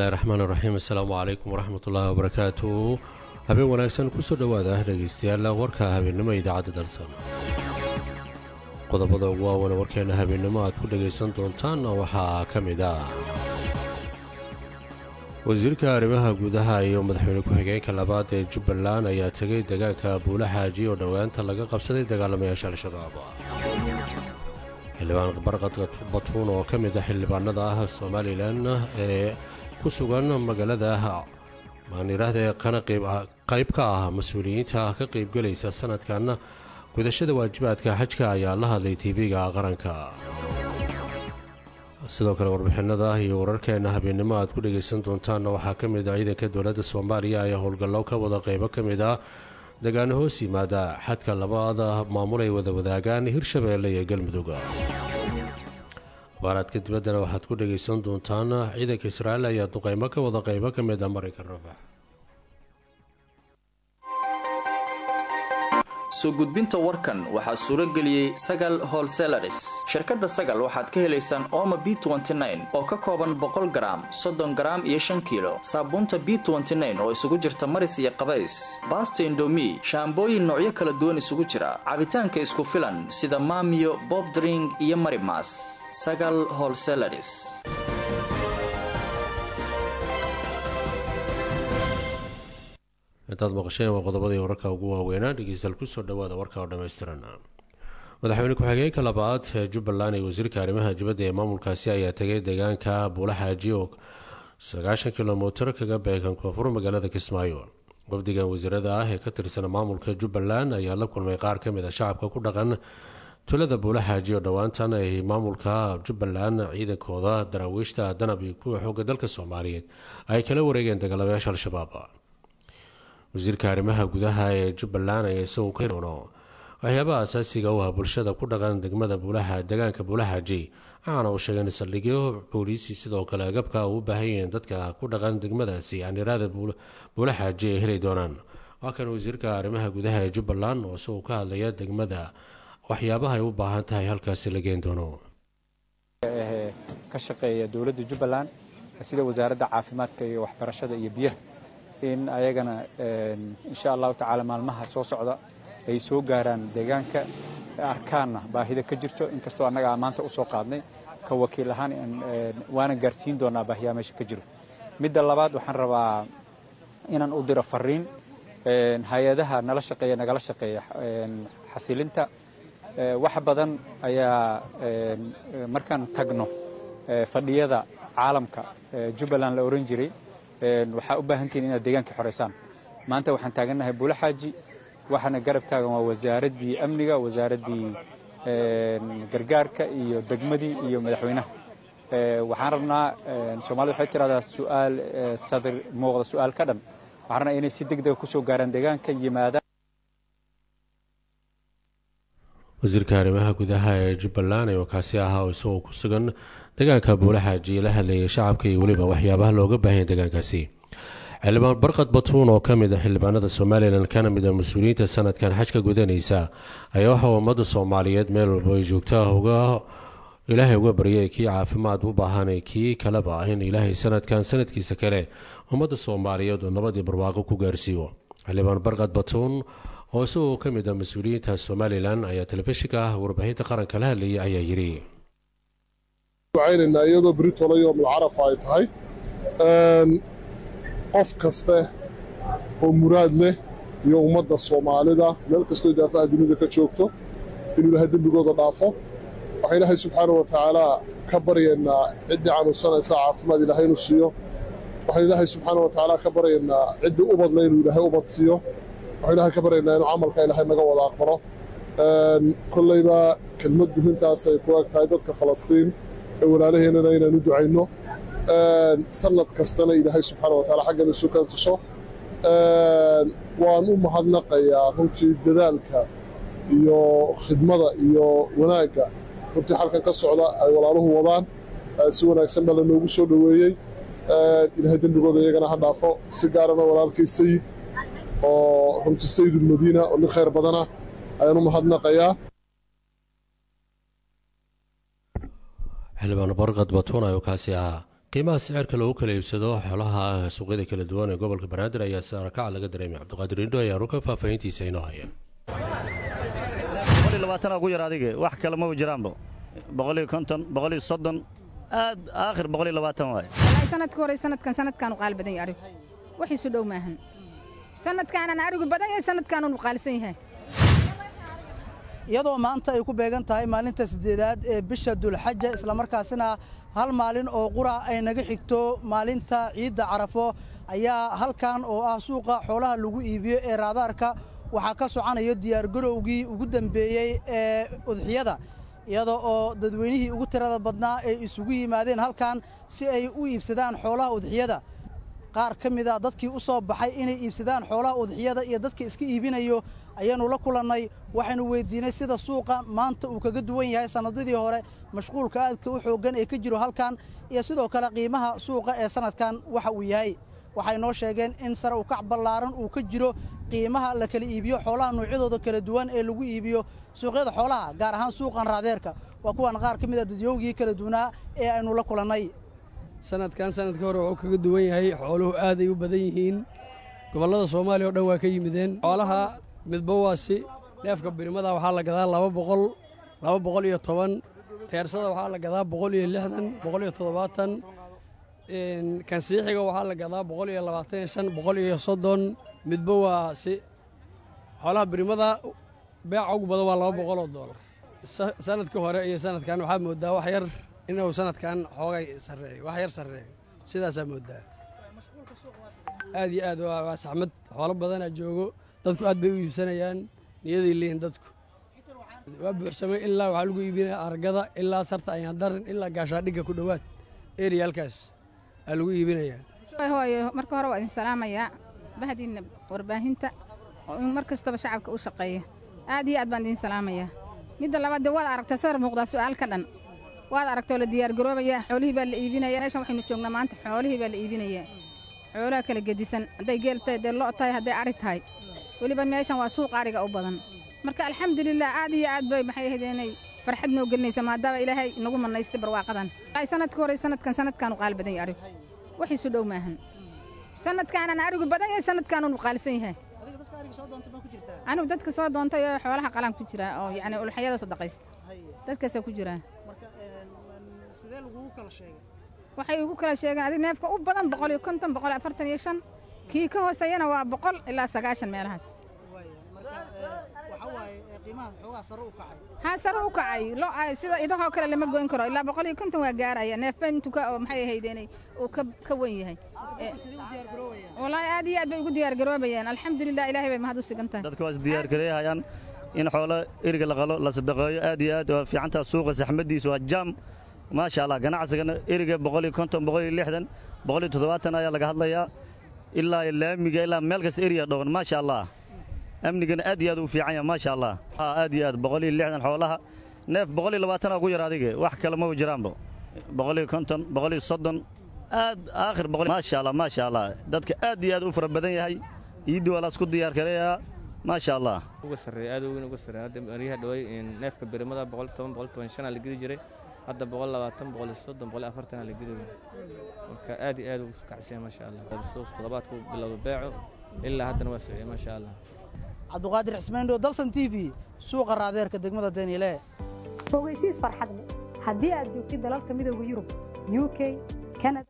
bismillahi raxmaan raxiim assalaamu calaykum waraxmat ullaahi wabarakaatu habeen wanaagsan kusoo dhowaada dhegaystayaal warka habeennimo idaacadda dalsan qodobada ugu waawan warkeena habeennimo aad ku dhagaysan doontaan waxaa ka mid ah wasiirka arrimaha gudaha iyo madaxweyne ku-xigeenka labaad ee jubbaland ayaa tegay deegaanka buula xaaji oo dhowaanta laga qabsaday dagaalamayaasha al-shabaab xildhibaan barqadka batuun oo ka mid ah xildhibaanada ah somalilan ee ku sugan magaalada maaniraahda ee qana qayb ka ah mas-uuliyiinta ka qaybgelaysa sanadkan gudashada waajibaadka xajka ayaa la hadlay tv-ga qaranka sidoo kale warbixinada iyo wararkeena habeennimo aad ku dhagaysan doontaanna waxaa ka mid ah ciidanka dowladda soomaaliya ayaa howlgallo ka wada qaybo ka mid ah degaano hoos yimaada xadka labaada maamul ay wada wadaagaan hirshabeelle iyo galmudug abaaraadka dibaddana waxaad ku dhagaysan doontaan ciidanka israa'iil ayaa duqeymo ka wada qaybo ka mid ah maraykan rafax soo gudbinta warkan waxaa suuro geliyey sagal holselaris shirkadda sagal waxaad ka helaysaan ooma b oo ka kooban boqol garaam soddon garaam iyo shan kiilo saabuunta b oo isugu jirta maris iyo qabays baasta indomi shaambooyin noocyo kala duwan isugu jira cabitaanka isku filan sida maamiyo bobdring iyo marimas sagal holselaris intaad maqasheen waa qodobadii wararka ugu waaweynaa dhegeystayaal kusoo dhawaada warka oo dhammaystiran madaxweyne ku-xigeenka labaad ee jubbaland iyo wasiirka arrimaha dibadda ee maamulkaasi ayaa tegay deegaanka buula xaaji oo sagaashan kilomitir kaga beegan koonfur magaalada kismaayo wafdigan wasiirada ah ee ka tirsan maamulka jubbaland ayaa la kulmay qaar ka mid a shacabka ku dhaqan tulada buula xaaji oo dhowaantan ay maamulka jubbaland ciidankooda daraawiishta danab iyo kuwa xooga dalka soomaaliyeed ay kala wareegeen dagaalamayaasha al-shabaab wasiirka arrimaha gudaha ee jubbaland ayaa isagu ka doono waxyaabaha asaasiga u ah bulshada ku dhaqan degmada buulaha deegaanka buulaxaaji waxaana uu sheegay in saldhigyo booliisi sidoo kale agabka u baahan yihiin dadka ku dhaqan degmadaasi anirada buulaxaaji ay heli doonaan waa kan wasiirka arrimaha gudaha ee jubbaland oo isagu ka hadlaya degmada waxyaabaha ay u baahan tahay halkaasi la geen doono ka shaqeeya dowladda jubbaland sida wasaaradda caafimaadka iyo waxbarashada iyo biyaha in ayagana insha allahu tacaala maalmaha soo socda ay soo gaaraan deegaanka arkaanna baahida ka jirto inkastoo annaga maanta u soo qaadnay ka wakiil ahaan waana gaarsiin doonaa baahiyaa meesha ka jiro midda labaad waxaan rabaa inaan u diro fariin hay-adaha nala shaqeeya nagala shaqeeya xasilinta wax badan ayaa markaan tagno fadhiyada caalamka jubbaland la ohan jiray waxaa u baahantihin inaad deegaanka xoraysaan maanta waxaan taagannahay buula xaaji waxaana garab taagan waa wasaaraddii amniga wasaaraddii gargaarka iyo degmadii iyo madaxweynaha waxaan rabnaa soomaalida waxay tiraahdaa su'aal sadir muuqda su'aal ka dhan waxaan rabnaa inay si degdega ku soo gaaraan deegaanka yimaadaan wasiirka arrimaha gudaha ee jubbaland ee wakaasi ahaa oo isagoo ku sugan deegaanka buulaxaaji la hadlayay shacabka iyo weliba waxyaabaha looga baahanya deegaankaasi xildhibaan barqad batuun oo ka mid a xildhibaanada somalilan kana mid a mas-uuliyiinta sanadkan xajka gudanaysa ayaa waxaa ummadda soomaaliyeed meel walba ay joogta uga ilaahay uga baryay kii caafimaad u baahanay kii kaleba ah in ilaahay sanadkan sanadkiisa kale ummadda soomaaliyeed oo nabadii barwaaqo ku gaarsiiyo xildhibaan barqad batuun oo isagoo ka mid a mas-uuliyiinta somalilan ayaa telefishinka ah warbaahinta qaranka la hadlayay ayaa yidhi ducaynaynaa iyadoo britolo yoomul carafa ay tahay qof kaste oo muraad leh iyo ummadda soomaalida meel kastoo daafaha dunida ka joogto inuu ilaahay dembigooda dhaafo waxaan ilaahay subxaana wa tacaalaa ka baryaynaa ciddii canuunsanaysa caafimaad ilaahay inuu siiyo waxaan ilaahay subxaana wa tacaala ka baryaynaa ciddii ubadle inuu ilaahay ubad siiyo waxaan ilaahay ka baryaynaa inuu camalka ilaahay naga wada aqbalo kollayba kelmad guhintaasay ku eg tahay dadka falastiin ee walaalaheennana inaan u ducayno sanad kastana ilaahay subxaana wa taala xaggan isu kan tuso waan u mahadnaqayaa runtii dadaalka iyo khidmada iyo wanaagga runtii xalkan ka socda ay walaaluhu wadaan si wanaagsan baa lanoogu soo dhoweeyey ilaahay dembigooda iyagana ha dhaafo si gaarana walaalkay sayid oo runtii sayidulmadiina oo nin khayr badana ayaan u mahadnaqayaa xildhibaan barqad batuun ayuu kaasi ahaa qiimaha sicirka lagu kala iibsado xoolaha suuqyada kala duwan ee gobolka banaadir ayaa saarakaca laga dareemay cabdiqaadir indho ayaa ruka faahfaahintiisa inoo haya ugu yar adige wax kale maba jiraanba boqoliyo konton boqoliyo soddon aad aakhir boqoliyo labaatan waaye wallaahi sanadka hore sanadkan sanadkaanu qaali badan yahay arigu waxiisu dhow maahan sanadkaanan arigu badan yahay sanadkaanunu qaalisan yahay iyadoo maanta ay ku beegan tahay maalinta siddeedaad ee bisha dulxaja islamarkaasina hal maalin oo qura ay naga xigto maalinta ciidda carafo ayaa halkan oo ah suuqa xoolaha lagu iibiyo ee raadaarka waxaa ka soconayo diyaargarowgii ugu dembeeyey ee udxiyada iyada oo dadweynihii ugu tirada badnaa ay isugu yimaadeen halkan si ay u iibsadaan xoolaha udxiyada qaar ka mid a dadkii u soo baxay inay iibsadaan xoolaha udxiyada iyo dadka iska iibinayo ayaannu la kulannay waxaynu weyddiinay sida suuqa maanta uu kaga duwan yahay sannadadii hore mashquulka aadka u xooggan ee ka jiro halkan iyo sidoo kale qiimaha suuqa ee sannadkan waxa uu yahay waxay noo sheegeen in sare u kac ballaaran uu ka jiro qiimaha la kala iibiyo xoolaha noocyadooda kala duwan ee lagu iibiyo suuqyada xoolaha gaar ahaan suuqan raadeerka waa kuwan qaar ka mid a dadyoogii kala duwanaa ee aynu la kulannay sanadkan sanadka hore wuxuu kaga duwan yahay xooluhu aaday u badan yihiin gobollada soomaaliya oo dhan waa ka yimideen xoolaha midba waasi neefka birimada waxaa la gadaa laba boqol laba boqol iyo toban teersada waxaa la gadaa boqol iyo lixdan boqol iyo toddobaatan kansiixiga waxaa la gadaa boqol iyo labaatan iyo shan boqol iyo soddon midba waasi xoolaha birimada beeca ugu badan waa laba boqol oo doolar sanadkii hore iyo sanadkan waxaa moodaa wax yar inuu sanadkan xoogay sarreeyo wax yar sarreeyo sidaasaa moodaa aad iyo aad waa saxmad xoolo badanaa joogo dadku aad bay u iibsanayaan niyaday leeyihin dadku waa buuxsamay ilaa waxaa lagu iibinaya argada ilaa sarta ayaandaran ilaa gaashaadhigga ku dhowaad eriyaalkaas aa lagu iibinayaa hooyo marka hore waa idin salaamayaa bahdiinna warbaahinta oo in mar kastaba shacabka u shaqeeya aad iyo aad baan idin salaamayaa midda labaad dee waad aragtaa sar muuqdaa su'aalka dhan waad aragtoo la diyaargaroobayaa xoolihii baa la iibinaya meeshan waxaynu joognaa maanta xoolihii baa la iibinayaa xoolaha kala gedisan hadday geel tahay hadday lo' tahay hadday adhi tahay weliba meeshan waa suuq adhiga u badan marka alxamdulilah aad iyo aad bay maxay ahayd inay farxad noo gelinaysa maadaama ilaahay nagu mannaystay barwaaqadan sanadka hore sanadkan sanadkaanu qaali badan yahay arigu waxiisu dhow maahan sanadkaanan arigu badan yahay sanadkaanunu qaalisan yahay anigu dadka soo doontay oo xoolaha qalaan ku jiraa oo yacni ulxayada sadaqaysta dadkaasaa ku jiraa waxay ugu kala sheegeen adig neefka u badan boqol iyo konton boqol iyo afartan iyo shan kii ka hooseeyana waa boqol ilaa sagaashan meelahaas haa sare u kacay lo sida idahoo kale lama goyn karo ilaa boqol iyo konton waa gaaraya neefba intuka oo maxay ahayd inay uu ka wen yahay wallaahi aad iyo aad bay ugu diyaargaroobayaan alxamdulilah ilaahay bay mahad u sigan tahay dadka waa is diyaargareeyahayaan in xoolo eriga la qalo la sadaqeeyo aad iyo aad waa fiicantaa suuqa saxmadiisa waa jaam maasha allah ganacsigana eriga boqol iyo konton boqol iyo lixdan boqol iyo toddobaatan ayaa laga hadlayaa ilaa laamiga ilaa meel kasta eriya dhowan maasha allah amnigana aad iyo aad u fiican yaha maasha allah aad iyo aad boqol iyo lixdan xoolaha neef boqol iyo labaatana ugu yar adige wax kale maba jiraanba boqol iyo konton boqol iyo soddon aad aakhir boqol maasha allah maasha allah dadka aad iyo aad u fara badan yahay iiddi waa laasku diyaar gareeyaa maasha allah uga sarreeya aad weyn uga sarreeya hadda maryaha dhaway neefka birimada boqol toban boqol toban shan aa la geli jiray hadda boqol labaatan boqol iyo soddon boqol iyo afartan aa la geli marka aad iyo aad ugu kacsanya maasha allah suuq toddobaadku bilowda beeco ilaa haddana waa sociyay maasha allah cabduqaadir cismaindho dalsan t v suuqa raadeerka degmada daniile fogeysiis farxadle haddii aad joogtid dalalka midooda yurub u k kanada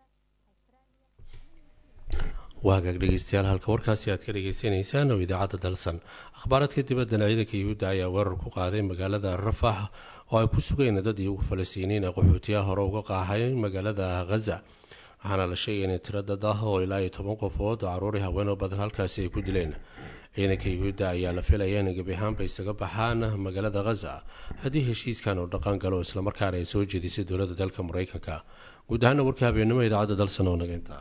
waa hagaag dhegeystayaal halka warkaasi aad ka dhagaysanaysaan oo idaacadda dalsan akhbaaraadka dibaddana ciidanka yuhuudda ayaa weerar ku qaaday magaalada rafax oo ay ku sugeen dad iyagu falastiiniin ee qaxootiyaha hore uga qaahay magaalada khaza waxaana la sheegay inay tiro dad ah oo ilaa iyo toban qofood oo caruuri haweenoo badan halkaasi ay ku dileen ciidanka yuhuudda ayaa la filaya in gebi ahaanba isaga baxaan magaalada khaza haddii heshiiskan uu dhaqan galo islamarkaana ay soo jeedisay dowladda dalka maraykanka guud ahaana warka habeennimo idaacadda dalsan oo nageynta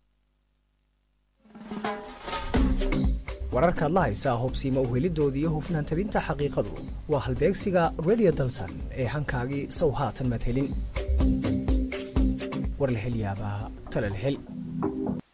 wararkaad la haysaa hubsiima uhelidooda iyo hufnaan tabinta xaqiiqadu waa halbeegsiga redio dalsan ee hankaagii sow haatan maad helin war la hel yaabaa talal hel